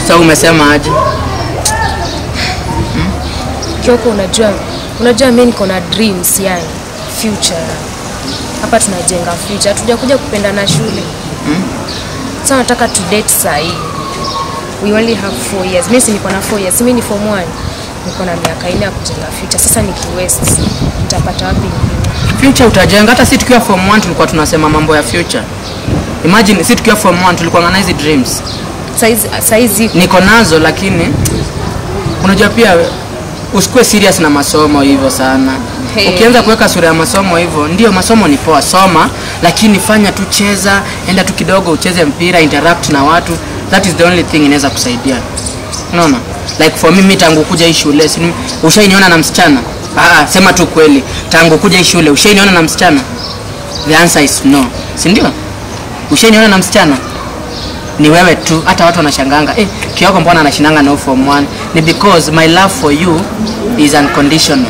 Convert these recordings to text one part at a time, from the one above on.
Sasa umesema aje? Kioko, unajua unajua mimi niko na dreams yani future. Hapa tunajenga future. Hatujakuja kupendana shule. Sasa nataka to date saa hii. We only have four years. Mimi si niko na four years. Mimi ni form 1. Niko na miaka nne ya kujenga future. Sasa nikiwest nitapata wapi ingine? Future utajenga. Hata si tukiwa form 1 tulikuwa tunasema mambo ya future. Imagine si tukiwa form 1 tulikuwa na hizi dreams. Saizi saizi Niko nazo lakini unajua pia usikuwe serious na masomo hivyo sana. Hey. Ukianza kuweka sura ya masomo hivyo, ndio masomo ni poa, soma, lakini fanya tu, cheza, enda tu kidogo ucheze mpira, interact na watu. That is the only thing inaweza kusaidia. Unaona? Like for me, mimi tangu kuja hii shule, si ushainiona na msichana? Ah, sema tu kweli. Tangu kuja hii shule, ushainiona na msichana? The answer is no. Si ndio? Ushainiona na msichana? ni wewe tu hata watu wanashanganga eh, kioko mbona anashindanga na form 1 ni because my love for you is unconditional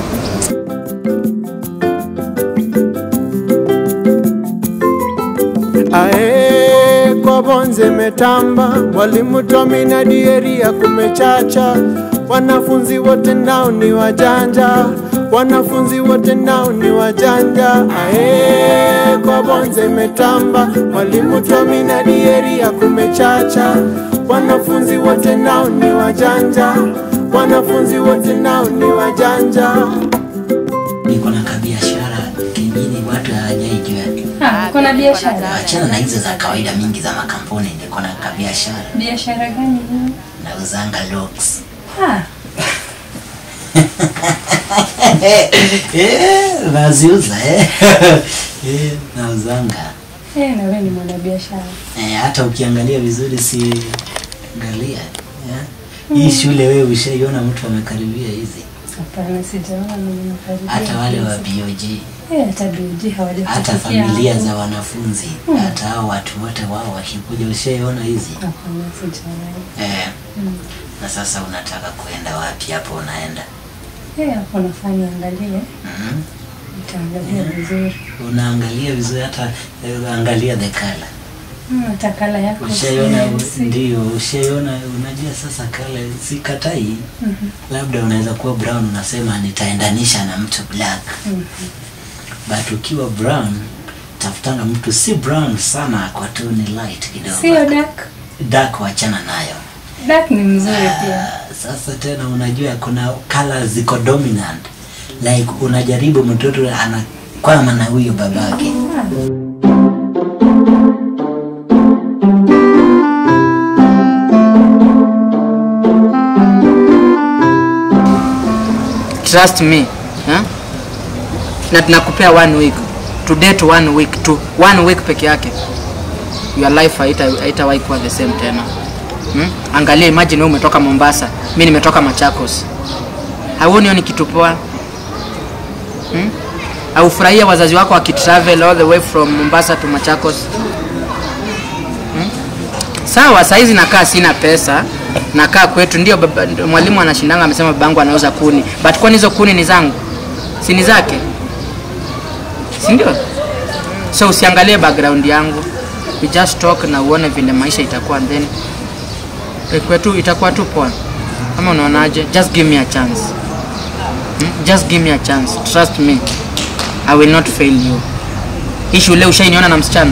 Ae, kwa bonze metamba, mwalimu Tomi na Dieria kumechacha, wanafunzi wote nao ni wajanja, wanafunzi wote nao ni wajanja. Ae, kwa bonze metamba, mwalimu Tomi na Dieria kumechacha, wanafunzi wote nao ni wajanja, wanafunzi wote nao ni wajanja. niko na kabiashara kingine watu hawajaijua. Ah, uko na biashara? Achana na hizo za kawaida mingi za makampuni, niko na kabiashara Biashara gani hiyo? nauzanga locks. Ah, Eh, naziuza eh. Eh, nauzanga eh, na wewe ni mwanabiashara. eh, hata ukiangalia vizuri si angalia eh. Hii shule wewe ushaiona mtu amekaribia hizi, Hapana, sijaona mimi nakaribia. hata wale wa kiasi. BOG, Eh, hata BG hawajafikia. hata familia hapo. za wanafunzi, hata hao watu wote wao wakikuja, ushaiona hizi Hapana, sijaona. eh. Na sasa unataka kuenda wapi hapo? Unaenda Eh, hapo nafaa niangalie. mm Nitaangalia vizuri. unaangalia vizuri, hata eh, angalia the color Hmm, hata kala yako Ushaiona, si- ndio ushaiona. Unajua sasa kale sikatai, labda unaweza kuwa brown, unasema nitaendanisha na mtu black, but ukiwa brown tafutanga mtu si brown sana, kwa tu ni light Sio kidogo, dark. dark wachana nayo. Dark ni mzuri pia. Ah, Sasa tena unajua kuna colors ziko dominant, like unajaribu mtoto anakwama na huyo babake trust me eh? na tunakupea one week to date one week to one week peke yake your life haita- haitawahi kuwa the same tena hmm? angalia imagine wewe umetoka mombasa mi nimetoka machakos hauoni hiyo ni kitu poa hmm? aufurahia wazazi wako wakitravel all the way from mombasa to machakos hmm? sawa saizi nakaa sina pesa nakaa kwetu ndio baba- ndio mwalimu anashindanga amesema babangu anauza kuni but kwani hizo kuni ni zangu si ni zake si ndio so usiangalie background yangu we just talk na uone vile maisha itakuwa and then eh, kwetu itakuwa tu poa ama unaonaje just give me a chance hmm? just give me a chance trust me i will not fail you hii shule ushainiona na msichana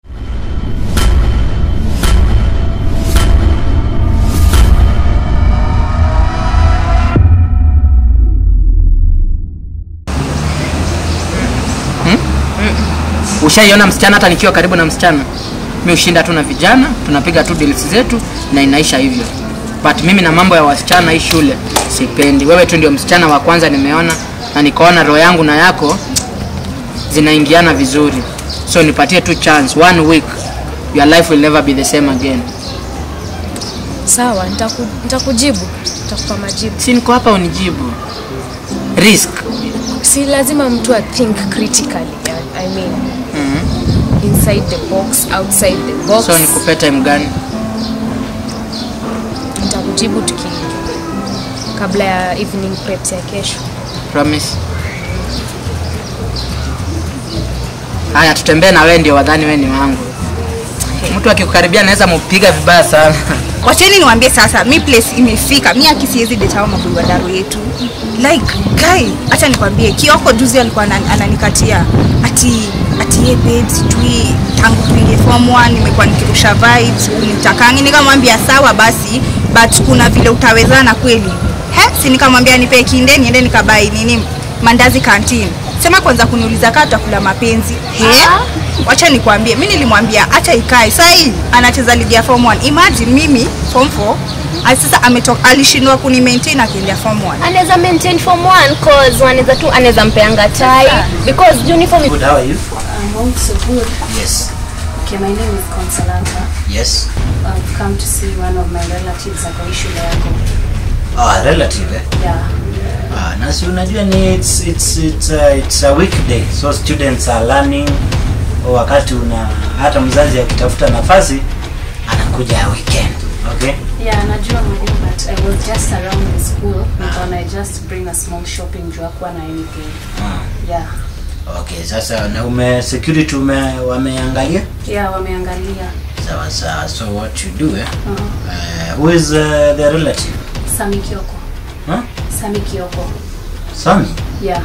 ushaiona msichana hata nikiwa karibu na msichana mi ushinda tu na vijana tunapiga tu deals zetu na inaisha hivyo but mimi na mambo ya wasichana hii shule sipendi wewe tu ndio msichana wa kwanza nimeona na nikaona roho yangu na yako zinaingiana vizuri so nipatie tu chance one week your life will never be the same again Sawa, nitaku, nitakujibu. Nitakupa majibu. si niko hapa unijibu risk Si lazima mtu a think critically. yeah, I mean, inside the box, outside the box. so nikupe time gani Nitakujibu tuki kabla ya evening preps ya kesho. promise haya tutembee na wewe ndio wadhani wewe ni wangu mtu akikukaribia anaweza mupiga vibaya sana wacheni niwaambie sasa mi place imefika mi akisiezi detao maboi wa daro yetu like guy hacha nikwambie kioko juzi alikuwa anan- ananikatia ati ati ye babe sijui tangu tuingie form 1 nimekuwa nikirusha vibes unitakangi nikamwambia sawa basi but kuna vile utawezana kweli he si nikamwambia nipe kinde niende nikabai nini mandazi kantini sema kwanza kuniuliza kaa tutakula mapenzi he wacha nikwambie mi nilimwambia acha ikae sahii anacheza ligi ya form 1 imagine mimi form 4 ali- sasa ametoka alishindwa kuni maintain akiendea form 1 anaweza maintain form 1 cause wanaweza tu anaweza mpeanga tai because uniform is Good, how are you? I'm also good. Yes. Okay, my name is Consolata. Yes. I've come to see one of my relatives ako hii shule yako. Oh, relative eh? Yeah. Ah, na si unajua ni it's, it's, it's, uh, it's a weekday so students are learning wakati una hata mzazi akitafuta nafasi anakuja weekend okay Yeah, najua mwalimu but I was just around the school nikaona I just bring a small shopping juu hakuwa na anything. ah. Yeah. okay sasa na ume security ume wameangalia Yeah, wameangalia. sawa sawa so what you do eh? Uh, uh, who is uh, the relative Sami Kioko. huh? Sami Kioko. Sami Yeah.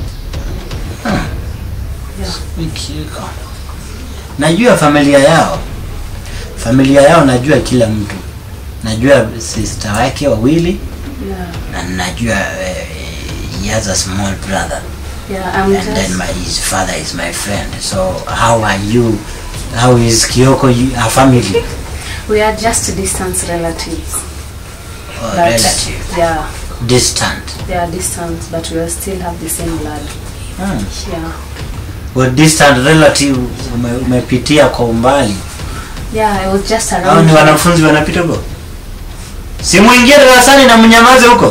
Yeah. Ikiko. najua familia yao familia yao najua kila mtu najua sister wake wawili Yeah. na najua uh, he has a small brother Yeah, I'm and then just my his father is my friend so how are you how is Kioko you, a family we are just distance relatives. or But, relative Yeah. distant They are distant but we still have the same blood. hmm. Yeah. well, distant relative ume, umepitia kwa umbali Yeah, I was just hao around. ni wanafunzi wanapita huko simuingie darasani na mnyamaze huko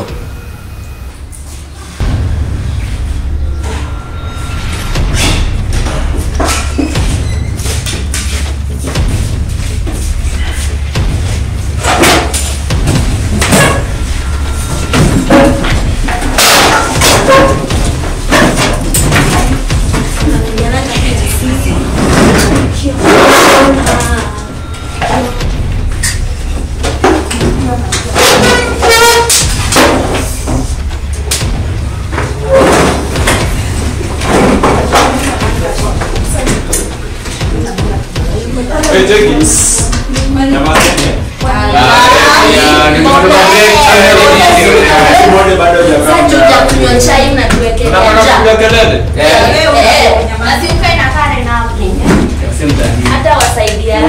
hata wasaidia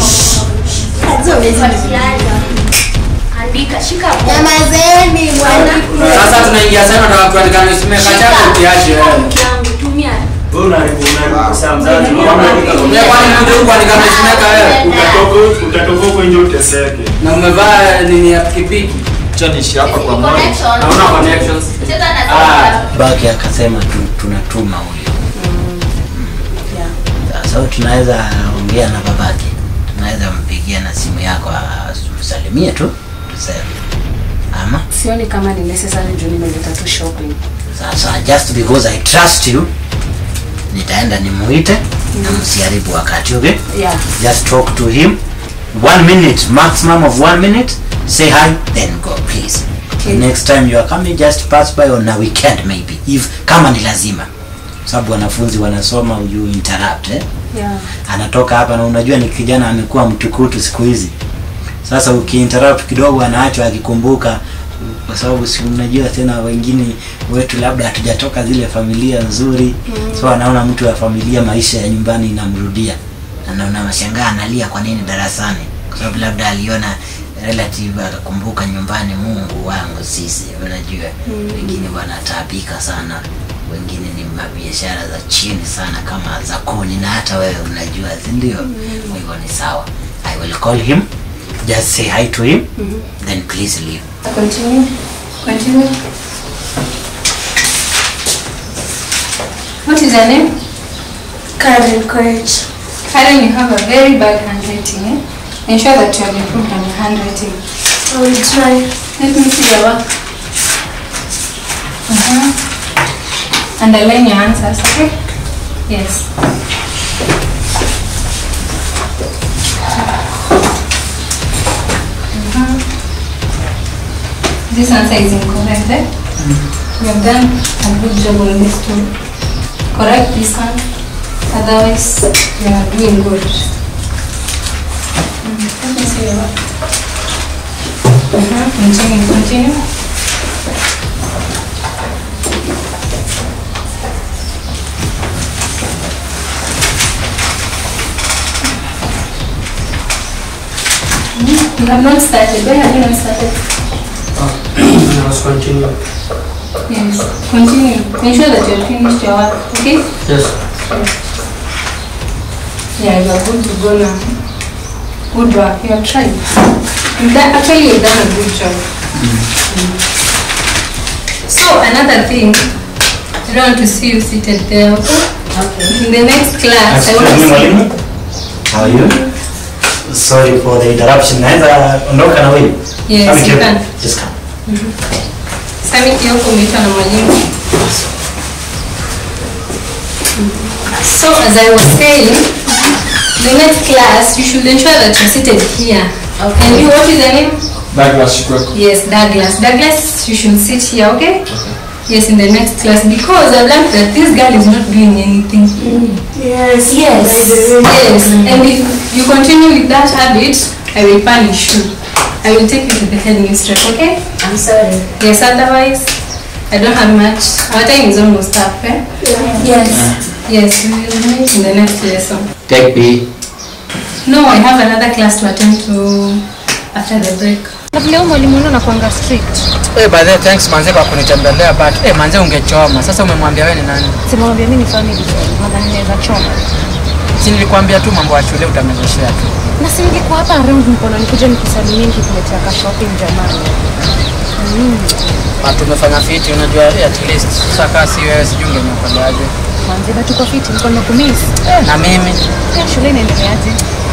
andika shika nyamazeni sasa tunaingia sana na kuandika nisimeka chako kiache tumia Mimi kwani mmoja huko andika nisimeka wewe utatoka huko nje uteseke na umevaa nini ya pikipiki chanishi hapa kwa moja naona connections baki akasema tu, tunatuma huyo Yeah. sasa tunaweza ongea na babake tunaweza mpigia na simu yako msalimie tu tuseme ama Sioni kama ni necessary juu nimeleta tu shopping. sasa just because i trust you nitaenda nimuite na msiharibu wakati okay Yeah. just talk to him one minute maximum of one minute say hi then go please Okay. next time you are coming just pass by on a weekend maybe if kama ni lazima sababu wanafunzi wanasoma you interrupt eh? Yeah. anatoka hapa na unajua ni kijana amekuwa mtukutu siku hizi sasa ukiinterrupt kidogo anaachwa akikumbuka kwa sababu si unajua tena wengine wetu labda hatujatoka zile familia nzuri mm. so anaona mtu wa familia maisha ya nyumbani inamrudia anaona mashangaa analia kwa nini darasani kwa sababu labda aliona relative akakumbuka nyumbani mungu wangu sisi unajua mm. wengine wanataabika sana wengine ni mabiashara za chini sana kama za kuni na hata wewe unajua si ndio kwa hivyo ni sawa i will call him just say hi to him then please leave Continue. Continue. What is your name? Karen Courage. Karen, you have a very bad handwriting. Eh? Ensure that you have improved on your handwriting. I will try. Let me see your work. Uh-huh. Underline your answers, okay? Yes. Mhm. This answer is incorrect. Eh? You have done a good job on this too. Correct this one. Otherwise, you are doing good. Mm, Let me see your work. Uh-huh. Continue, continue. Mm, You have not started. Why have you not started? Let's continue. Yes. Continue. Ensure that you have finished your work. Okay? Yes. Yeah, you are good to go now. Good work. You have tried. You've done, actually, you've done a good job. Mm. So, another thing, I don't want to see you seated there, okay? Okay. In the next class, I want to Excuse me, see mwalimu. How are you? Sorry for the interruption. Naweza ondoka na wewe? Yes, Come you here. can. Just come. Sami Kioko umeitwa na mwalimu. So as I was saying, the next class you should ensure that you're seated here. Okay. And you, what is your name? Douglas Shikweko. Yes, Douglas. Douglas, you should sit here, okay? Yes, in the next class because I've learned that this girl is not doing anything. Yes. Yes. Yes. And if you continue with that habit, I will punish you. I will take you to the headmistress, okay? I'm sorry. Yes, otherwise, I don't have much. Our time is almost up, eh? Yes. Yes, we will meet in the next lesson. Take B. No, I have another class to attend to after the break. Na vile huyu mwalimu wenu anakuanga strict. Eh, by the way, thanks manze kwa kunitembelea but eh, manze ungechoma. Sasa umemwambia wewe ni nani? Simwambia mimi ni family friend. Nadhani naweza choma. Si nilikwambia tu mambo ya shule utamezeshea tu. Na si ningekuwa hapa around mkono nikuja nikusalimie nikikuletea ka shopping jamani. But tumefanya fiti unajua eh, at least. Sasa kama si wewe sijui ungeniokoleaje. Manze bado tuko fit, niko nimekumiss. Eh, na mimi Pia shule inaendeleaje?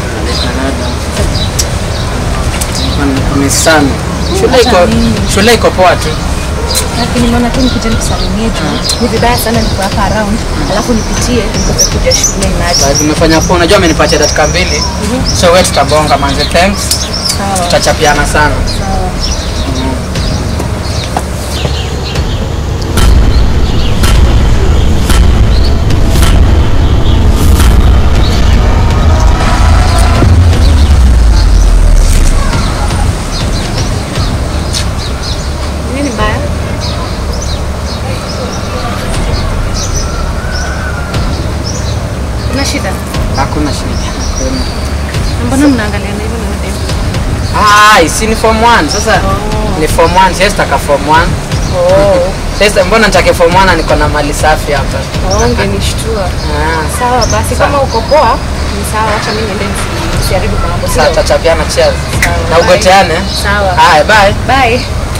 nimekumiss sana. Shule iko Hata mimi. shule iko poa tu. Lakini nimeona tu nikuje nikusalimie juu. Ni vibaya sana niko hapa around. Alafu nipitie nikupe kuja shule inaje. But Umefanya poa. Unajua amenipatia dakika mbili. So wewe tutabonga manze. Thanks. Sawa. Tutachapiana sana. Nini mbaya? Kuna shida? Hakuna shida. Hakuna. Mbona mnaangaliana hivyo na mademu? Ah, si ni form 1 sasa. Ni form 1, siwezi taka form 1. Oh, Sasa mbona nitake form 1 na niko na mali safi hapa? oh, ungenishtua. Ah, Sawa basi, kama uko poa ni sawa, acha mimi niende nisi- nisiharibu mambo. sasa sio? tutachapiana cheers. Sawa, Na bye. ugoteane. Sawa. Haya, bye. Bye.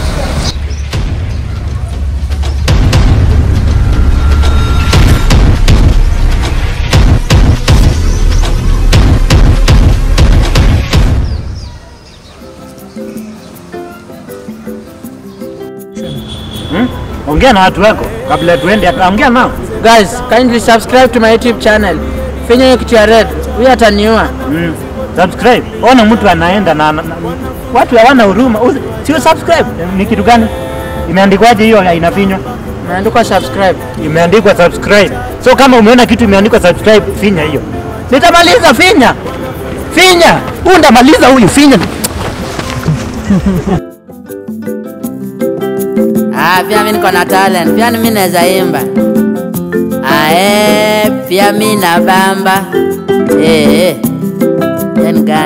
Ongea na watu wako kabla tuende, ongea nao. Guys, kindly subscribe to my YouTube channel. Finya hiyo kitu ya red. Huyu ataniua. Mm. Subscribe. Ona mtu anaenda na, na, na watu hawana huruma. Usi- Sio subscribe. Ni kitu gani? Imeandikwaje hiyo inafinywa? Imeandikwa subscribe. Imeandikwa subscribe. So kama umeona kitu imeandikwa subscribe, finya hiyo. Nitamaliza, finya. Finya. Huyu ndamaliza huyu, finya. Ah, pia mimi niko na talent, pia mimi naweza imba. Ah, eh, pia mimi na bamba. Eh, eh. Then gani?